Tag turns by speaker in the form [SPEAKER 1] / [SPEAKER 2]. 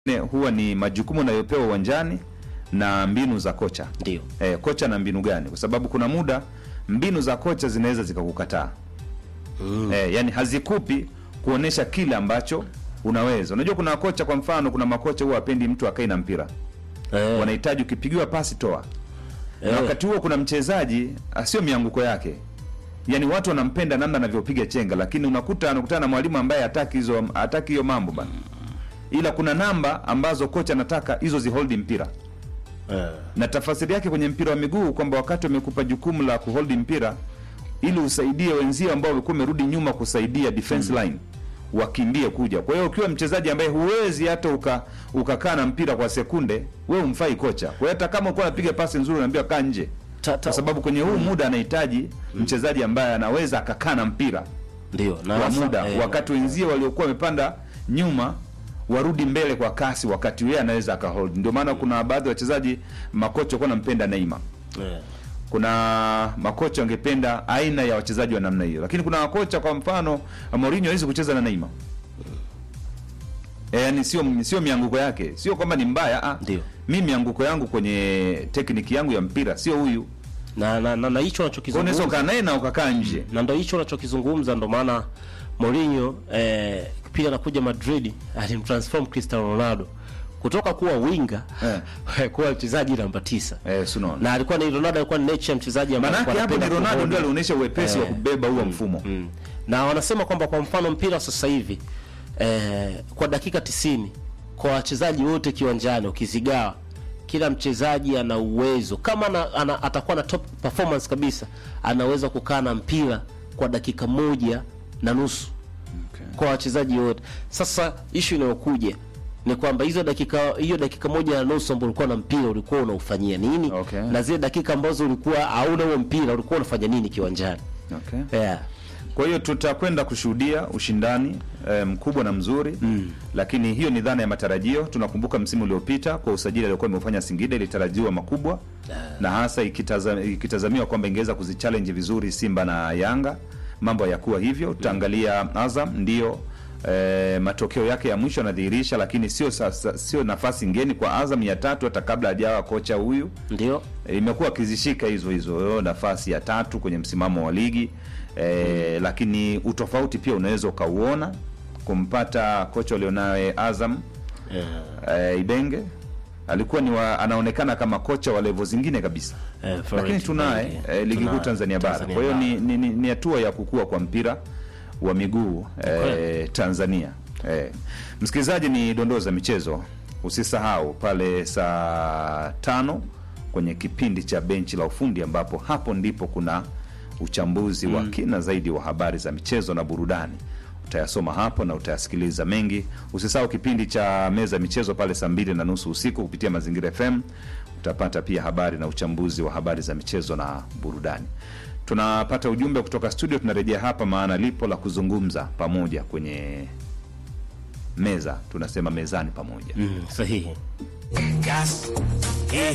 [SPEAKER 1] Ne, huwa ni majukumu anayopewa uwanjani na mbinu za kocha
[SPEAKER 2] Ndio.
[SPEAKER 1] e, kocha na mbinu gani kwa sababu kuna muda mbinu za kocha zinaweza zikakukataa
[SPEAKER 2] Mm.
[SPEAKER 1] e, yani hazikupi kuonesha kile ambacho unaweza unajua kuna kocha kwa mfano kuna makocha huwa apendi mtu akae na mpira
[SPEAKER 2] Eh,
[SPEAKER 1] wanahitaji ukipigiwa pasi toa na
[SPEAKER 2] Eh.
[SPEAKER 1] wakati huo kuna mchezaji asio mianguko yake yaani watu wanampenda namna anavyopiga chenga lakini unakuta anakutana na mwalimu ambaye hataki hizo hataki hiyo mambo bana ila kuna namba ambazo kocha anataka hizo ziholdi mpira
[SPEAKER 2] eh,
[SPEAKER 1] na tafasiri yake kwenye mpira wa miguu kwamba wakati wamekupa jukumu la kuholdi mpira ili usaidie wenzio ambao walikuwa wamerudi nyuma kusaidia defense line wakimbie kuja kwa hiyo ukiwa mchezaji ambaye huwezi hata uka ukakaa na mpira kwa sekunde we umfai kocha kwa hiyo hata kama ukuwa napiga pasi nzuri unaambiwa kaa nje
[SPEAKER 2] ta- ta-
[SPEAKER 1] kwa sababu kwenye huu muda anahitaji mchezaji ambaye anaweza akakaa na mpira
[SPEAKER 2] ndio na
[SPEAKER 1] kwa
[SPEAKER 2] hasa,
[SPEAKER 1] muda
[SPEAKER 2] eh,
[SPEAKER 1] wakati wenzie waliokuwa wamepanda nyuma warudi mbele kwa kasi wakati yeye anaweza akahold ndio maana kuna baadhi ya wachezaji makocha walikuwa nampenda Neymar
[SPEAKER 2] eh,
[SPEAKER 1] kuna makocha wangependa aina ya wachezaji wa namna hiyo lakini kuna makocha kwa mfano Mourinho hawezi kucheza na Neymar e, yani sio sio mianguko yake sio kwamba ni mbaya ah.
[SPEAKER 2] Ndio.
[SPEAKER 1] mi mianguko yangu kwenye tekniki yangu ya mpira sio huyu
[SPEAKER 2] na na na, na hicho
[SPEAKER 1] Kwa hiyo unaweza
[SPEAKER 2] unachokizungumza
[SPEAKER 1] ukaa naye na ukakaa nje
[SPEAKER 2] na ndo hicho unachokizungumza ndo maana Mourinho eh, pia anakuja Madrid alimtransform Cristiano Ronaldo kutoka kuwa winga kuwa mchezaji namba tisa
[SPEAKER 1] eh, sunaona
[SPEAKER 2] na alikuwa ni Ronaldo alikuwa ni nature ya mchezaji ambaye
[SPEAKER 1] Manake
[SPEAKER 2] alikuwa
[SPEAKER 1] hapo ni
[SPEAKER 2] anapenda
[SPEAKER 1] Ronaldo
[SPEAKER 2] kuhold.
[SPEAKER 1] ndio alionyesha uwepesi wa
[SPEAKER 2] Eh.
[SPEAKER 1] kubeba huo mfumo.
[SPEAKER 2] Mm. na wanasema kwamba kwa mfano mpira sasa hivi eh, kwa dakika 90 kwa wachezaji wote kiwanjani ukizigawa kila mchezaji ana uwezo kama ana, ana, atakuwa na top performance kabisa anaweza kukaa na mpira kwa dakika moja na nusu kwa wachezaji wote. Sasa ishu inayokuja ni kwamba hizo dakika hiyo dakika moja na nusu ambao ulikuwa na mpira ulikuwa unaufanyia nini
[SPEAKER 1] Okay.
[SPEAKER 2] na zile dakika ambazo ulikuwa hauna huo mpira ulikuwa unafanya nini kiwanjani
[SPEAKER 1] Okay.
[SPEAKER 2] yeah.
[SPEAKER 1] Kwa hiyo tutakwenda kushuhudia ushindani eh, mkubwa na mzuri mm. Lakini hiyo ni dhana ya matarajio. Tunakumbuka msimu uliopita kwa usajili aliokuwa imeufanya Singida ilitarajiwa makubwa na hasa ikitaza, ikitazamiwa kwamba ingeweza kuzichallenge vizuri Simba na Yanga. Mambo hayakuwa hivyo. Tutaangalia Azam ndio eh, matokeo yake ya mwisho yanadhihirisha, lakini sio sasa, sio nafasi ngeni kwa Azam ya tatu hata kabla hajawa kocha huyu
[SPEAKER 2] ndio
[SPEAKER 1] E, imekuwa akizishika hizo hizo nafasi ya tatu kwenye msimamo wa ligi e, lakini utofauti pia unaweza ukauona kumpata kocha walionaye Azam
[SPEAKER 2] yeah.
[SPEAKER 1] e, Ibenge alikuwa ni wa, anaonekana kama kocha wa levo zingine kabisa
[SPEAKER 2] Eh,
[SPEAKER 1] lakini
[SPEAKER 2] Florent
[SPEAKER 1] tunaye
[SPEAKER 2] Ibenge.
[SPEAKER 1] e, ligi kuu
[SPEAKER 2] Tunaye.
[SPEAKER 1] Tanzania bara
[SPEAKER 2] Tanzania
[SPEAKER 1] kwa hiyo
[SPEAKER 2] bara.
[SPEAKER 1] ni, ni, ni, ni hatua ya kukua kwa mpira wa miguu e,
[SPEAKER 2] Kweli.
[SPEAKER 1] Tanzania e. Msikilizaji, ni dondoo za michezo. Usisahau pale saa tano kwenye kipindi cha benchi la ufundi, ambapo hapo ndipo kuna uchambuzi wa kina zaidi wa habari za michezo na burudani. Utayasoma hapo na utayasikiliza mengi. Usisahau kipindi cha meza ya michezo pale saa mbili na nusu usiku kupitia Mazingira FM. Utapata pia habari na uchambuzi wa habari za michezo na burudani. Tunapata ujumbe kutoka studio, tunarejea hapa, maana lipo la kuzungumza pamoja kwenye meza, tunasema mezani pamoja.
[SPEAKER 2] mm, sahihi
[SPEAKER 3] Gas.